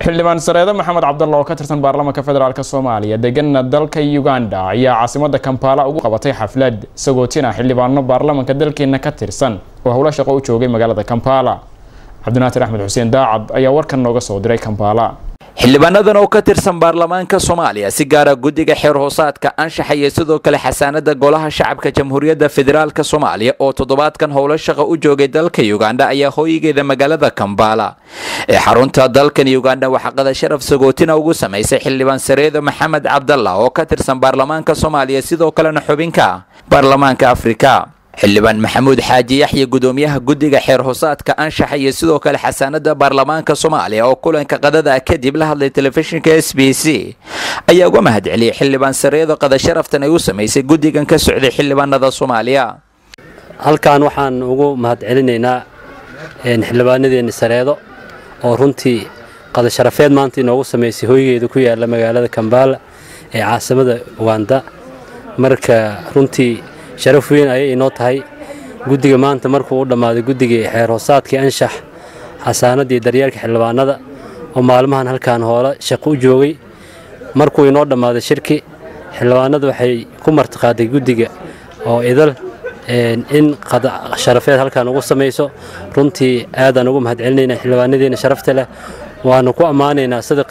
xildhibaan sareede maxamed cabdalla oo ka tirsan baarlamaanka federaalk soomaaliya degana dalka uganda ayaa caasimada kampala ugu qabatay xaflad sagootina xildhibaano baarlamaanka dalkeena ka tirsan oo howlo shaqo u joogay magaalada kampala cabdinaatir axmed xuseen daacad ayaa warkan nooga soo diray kampala xildhibaanadan oo ka tirsan baarlamaanka soomaaliya si gaara guddiga xeer hoosaadka anshaxa iyo sidoo kale xasaanada golaha shacabka jamhuuriyadda federaalk soomaaliya oo toddobaadkan howlo shaqo u joogay dalka uganda ayaa hooyigeeda magaalada kambala ee xarunta dalkan uganda waxaa qada sharaf sagootina ugu samaysay xildhibaan sareedo maxamed cabdalla oo ka tirsan baarlamaanka soomaaliya sidoo kalena xubinka baarlamaanka afrika xildhibaan maxamuud xaaji yaxya gudoomiyaha guddiga xeer hoosaadka anshaxa iyo sidoo kale xasaanada baarlamaanka soomaaliya oo kulanka qadada kadib la hadlay telefishinka s b c ayaa uga mahad celiyay xildhibaan sareedo qada sharaftan ay u samaysay guddigan ka socday xildhibaanada soomaaliya halkan waxaan ugu mahad celinaynaa xildhibaanadeeni sareedo oo runtii qada sharafeed maanta inoogu samaysay hoygeeda ku yaala magaalada kambaala ee caasimada uganda marka runtii sharaf weyn ayay inoo tahay guddiga maanta markuu u dhammaaday guddigii xeer hoosaadkii anshax xasaanadii daryeelka xildhibaanada oo maalmahan halkan hoole shaqo u joogay markuu inoo dhammaaday shirki xildhibaanada waxay ku martiqaaday guddiga oo idal in sharafeed halkan ugu samayso runtii aadaan ugu mahad celinayna xildhibaanadeena sharafta leh waanu ku ammaanaynaa sida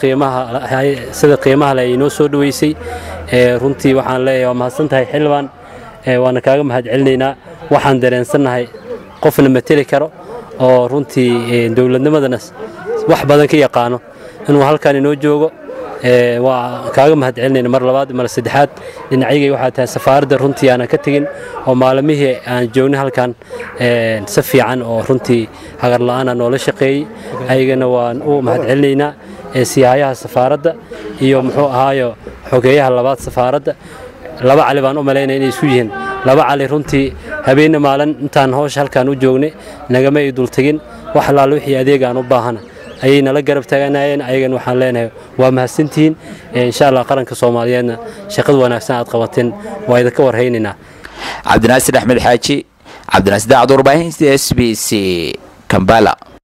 qiimaha leh ay inoo soo dhoweysay runtii waxaan leeyahay waa mahadsan tahay xildhibaan waana kaaga mahad celinaynaa waxaan dareensannahay qofna mateli karo oo runtii dowladnimadana wax badan ka yaqaano inuu halkan inoo joogo waa kaaga mahad celinayna mar labaad mar saddexaad dhinacyagay waxaa tahay safaaradda runtii aanan ka tegin oo maalmihii aan joognay halkan si fiican oo runtii hagarla'aana noola shaqeeyey ayagana waan u mahad celinaynaa siyaayaha safaaradda iyo muxuu ahaayo xogeeyaha labaad safaaradda laba cali baan u malaynaya inay isku yihiin laba cali runtii habeenna maalin intaan howsha halkan u joognay nagama ay dultegin wax allaale wixii adeeg aan u baahana ayay nala garab taaganayeen ayagan waxaan leenahay waa mahadsantihiin insha allah qaranka soomaaliyeedna shaqada wanaagsan aad qabateen waa idinka warhaynaynaa cabdinaasir axmed xaaji cabdinaasir daacad warbaahinta s b c kambala